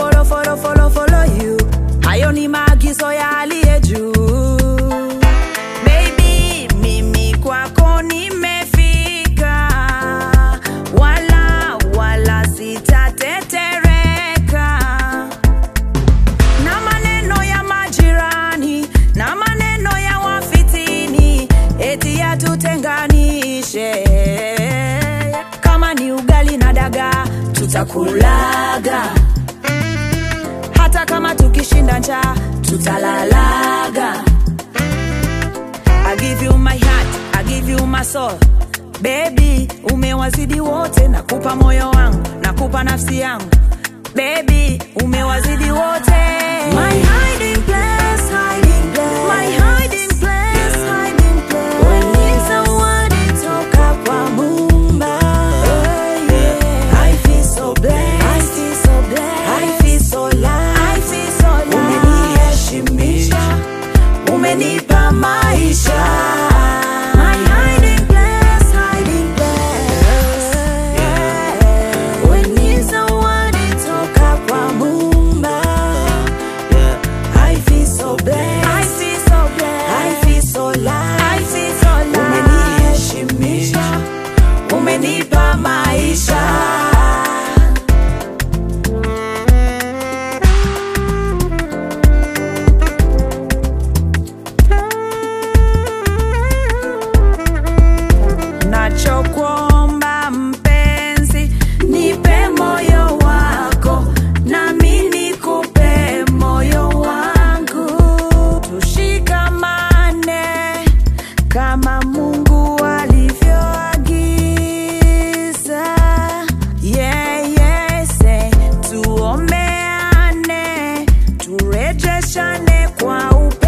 follow, follow, follow, follow you. Hayo ni maagizo ya aliye juu. Baby, mimi kwako nimefika, wala wala sitatetereka na maneno ya majirani na maneno ya wafitini eti yatutenganishe. Kama ni ugali na dagaa tutakulaga, hata kama tukishinda njaa tutalalaga. I give you my heart, I give you my soul. Baby, umewazidi wote, nakupa moyo wangu, nakupa nafsi yangu. Baby, umewazidi wote. My hiding place, hiding place. My hiding place, hiding place. When zawadi toka kwa Muumba. I feel so blessed. I feel so blessed. I feel so loved. I feel so loved. Umeniheshimisha umenipa maisha My hiding place, hiding place. When ni zawadi toka kwa Muumba. I feel so blessed. I feel so blessed. I feel so loved. I feel so loved. Umeniheshimisha, umenipa maisha nachokuomba mpenzi, nipe moyo wako, nami nikupe moyo wangu, tushikamane kama Mungu alivyoagiza. Yeah, yeah, say, tuombeane, turejeshane kwa upendo